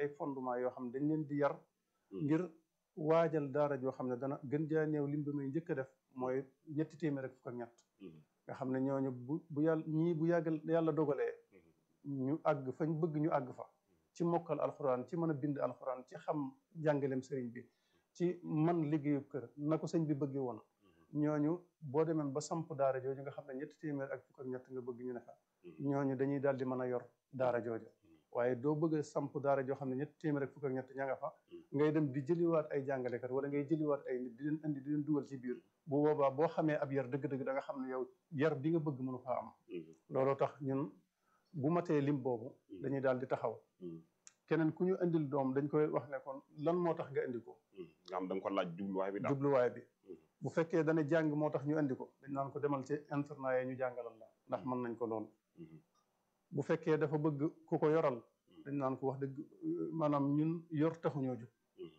ay fondement yoo xam ne dañ leen di yar ngir waajal daara joo xam ne dana gën jaa néew lim bi muy njëkk a def mooy ñetti téeméer ak fukk ak ñett nga xam ne ñooñu bu bu yàlla ñii bu yàggal yàlla dogalee ñu àgg fañ bëgg ñu àgg fa ci mokkal alxuraan ci mën a bind alxuraan ci xam jàngaleem sëriñ bi ci man liggéeyub kër na ko sëñ bi bëggee woon ñooñu boo demee ba samp daara jooju nga xam ne ñetti téeméer ak fukk ak ñett nga bëgg ñu ne fa ñooñu dañuy daal di mën a yor daara jooju waaye doo bëgg a samp daara joo xam ne ñetti téeméer ak fukk ak ñett ña nga fa ngay dem di jëliwaat ay jàngalekat wala ngay jëliwaat ay nit di leen indi di leen dugal ci biir bu boobaa boo xamee ab yar dëgg-dëgg da nga xam ne yow yar bi nga bëgg mënu faa am looloo tax ñun bu matee lim boobu dañuy daal di taxaw keneen ku ñu indil doom dañ koy wax ne kon lan moo tax nga indi ko nga xam da nga ko laaj jubluwaay bi daal jubluwaay bi bu fekkee dana jàng moo tax ñu indi ko dañ naan ko demal ci internat yi ñu jàngalal la ndax mën nañ ko lool bu fekkee dafa bëgg ku ko yoral dañ naan ko wax dëgg maanaam ñun yor taxuñoo jug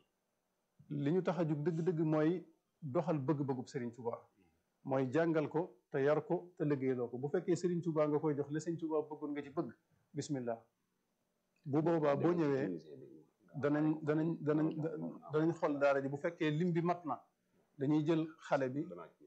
li ñu tax a jug dëgg-dëgg mooy doxal bëgg-bëggub Serigne Touba mooy jàngal ko te yar ko te liggéeyloo ko bu fekkee Serigne Touba nga koy jox la Serigne Touba bëggoon nga ci bëgg bismillah bu boobaa boo ñëwee danañ danañ danañ danañ xool daara ji bu fekkee lim bi mat na dañuy jël xale bi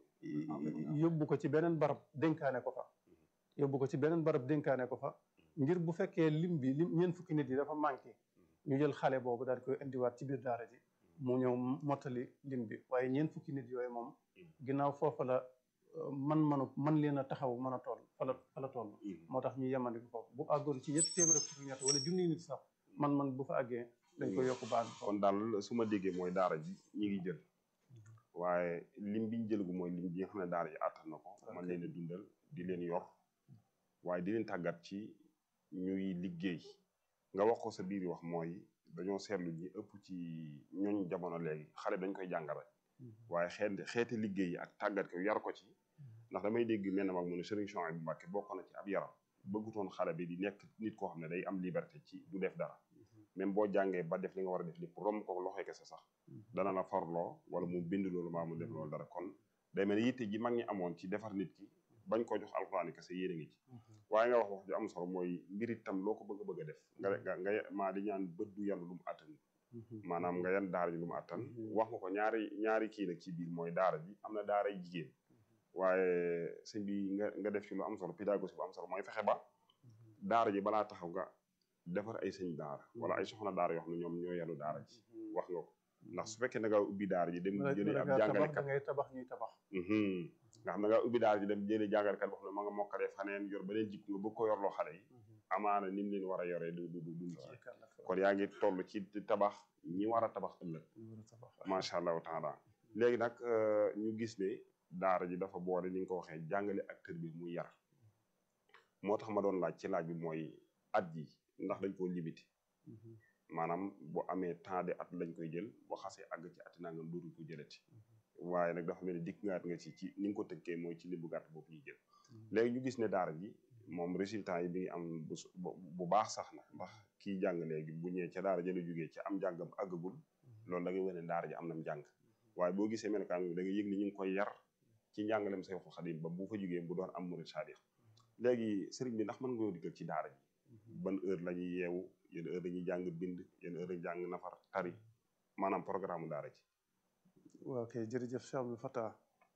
yóbbu ko ci beneen barab dénkaane ko fa yóbbu ko ci beneen barab dénkaane ko fa ngir bu fekkee lim bi lim ñeent fukki nit yi dafa manqué ñu jël xale boobu daal di koy indiwaat ci biir daara ji mu ñëw mottali lim bi waaye ñeent fukki nit yooyu moom ginnaaw foofa la man manu man leen a taxaw mën a toll fa la fa la toll moo tax ñu yemandi ko foofu bu àggoon ci ñett téeméer ak fukki ñett wala junni nit sax man man bu fa àggee dañ koy yokk baan kon daal su ma déggee mooy daara ji ñi ngi jël waaye lim bi ñu jël gu mooy lim bi nga xam ne daara ji àttan na ko man leen a dundal di leen yor waaye di leen tàggat ci ñuy liggéey nga wax ko sa biir wax mooy dañoo seetlu ñi ëpp ci ñooñ jamono léegi xale dañ koy jàngal rek waaye xeet xeeti liggéey yi ak tàggat ko yar ko ci ndax damay dégg mel na mag mu ne Serigne Chouaïbou Mbacké bokk na ci ab yaram bëggutoon xale bi di nekk nit koo xam ne day am liberté ci du def dara même boo jàngee ba def li nga war a def lépp romb ko loxoy kese sax dana la farloo wala mu bind loolu maa mu def loolu dara kon day mel ne yitte ji mag ñi amoon ci defar nit ki bañ ko jox alxuraan kese yéen a ngi ci waaye nga wax wax ju am solo mooy mbir itam loo ko bëgg a bëgg a def nga nga maa di ñaan bët du yan lu mu attan maanaam nga yan daara ji lu mu attan wax nga ko ñaari ñaari kii nag ci biir mooy daara ji am na daara jigéen waaye sëñ bi nga nga def ci lu am solo pédagogie bu am solo mooy fexe ba daara ji balaa taxaw nga defar ay sëñ daara wala ay soxna daara yoo xam ne ñoom ñoo yanu daara ji wax nga ko ndax su fekkee da nga ubbi daara ji dem jëlee ab jàngalekat da ngay tabax ñuy tabax nga xam da nga ubbi daara ji dem jëlee jàngalekat boo xam ne ma nga mokkalee faneen yor beneen jikko nga bëgg ko yorloo xale yi amaana ni mu leen war a yoree du du du duñ ci kon yaa ngi toll ci tabax ñi war a tabax ëllëg macha allahu taala léegi nag ñu gis ne daara ji dafa boole ni nga ko waxee jàngale ak tër bi muy yar moo tax ma doon laaj ci laaj bi mooy at yi ndax dañ koo limité maanaam bu amee temps de at lañ koy jël boo xasee àgg ci ati nangam dootuñ ko jëlati waaye nag dafa mel ni dikk ngaat nga ci ci ni nga ko tënkee mooy ci limbu gàtt boobu ñuy jël léegi ñu gis ne daara ji moom résultat yi bi ngi am bu baax sax na ndax kii jàng léegi bu ñëwee ca daara jële jógee ci am jàngam àggagul loolu da ngay wane daara ji am nam jàng waaye boo gisee melokaan bi da nga yëg ni ñu ngi koy yar ci njàngalem Seexul Xadim ba bu fa jógee bu doon am murid saadix léegi sëriñ bi ndax mën nga diggal ci daara ji ban heure la ñuy yeewu yenn heure dañuy jàng bind yenn heure dañuy jàng nafar tari maanaam programme daara ji waaw kay jërëjëf Cheikh Abdou Fatah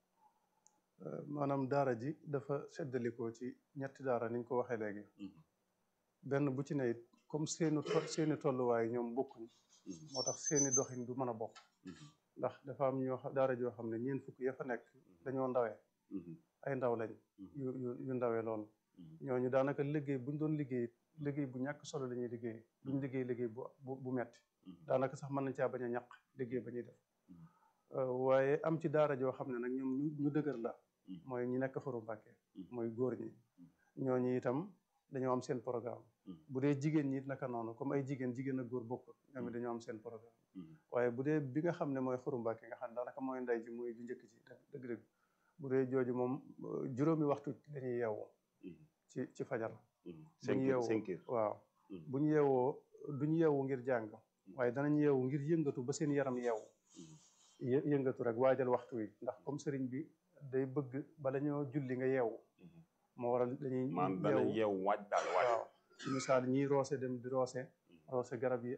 maanaam daara ji dafa seddalikoo ci ñetti daara ni ñu ko waxee léegi benn bu ci ne it comme seeni seeni tolluwaay ñoom bokkuñ moo tax seeni doxin du mën a bokk ndax dafa am ñoo daara joo xam ne ñeen fukk ya fa nekk dañoo ndawee ay ndaw lañ yu yu yu ndawee lool ñooñu daanaka liggéey buñ doon liggéey liggéey bu ñàkk solo la ñuy liggéey duñ liggéey liggéey bu bu metti daanaka sax mën nañ caa bañ a ñàq liggéey ba ñuy def waaye am ci daara joo xam ne nag ñoom ñu dëgër la mooy ñi nekk faru Mbàkke mooy góor ñi ñooñu itam dañoo am seen programme bu dee jigéen ñi it naka noonu comme ay jigéen jigéen ak góor bokkut ñoom it dañoo am seen programme waaye bu dee bi nga xam ne mooy faru Mbàkke nga xam ne daanaka mooy ndey ji mooy ju njëkk ci dëgg-dëgg bu dee jooju moom juróomi waxtu dañuy yeewu ci ci fajar buñu yeewu waaw bu ñu yeewoo duñu yeewu ngir jàng waaye danañ yeewu ngir yëngatu ba seen yaram yeewu yëngatu rek waajal waxtu wi ndax comme sëriñ bi day bëgg bala ñoo julli nga yeewu moo waral dañuy yeewu yeewu waaj daal waaj waaw ci misaal ñiy roose dem di roose roose garab yi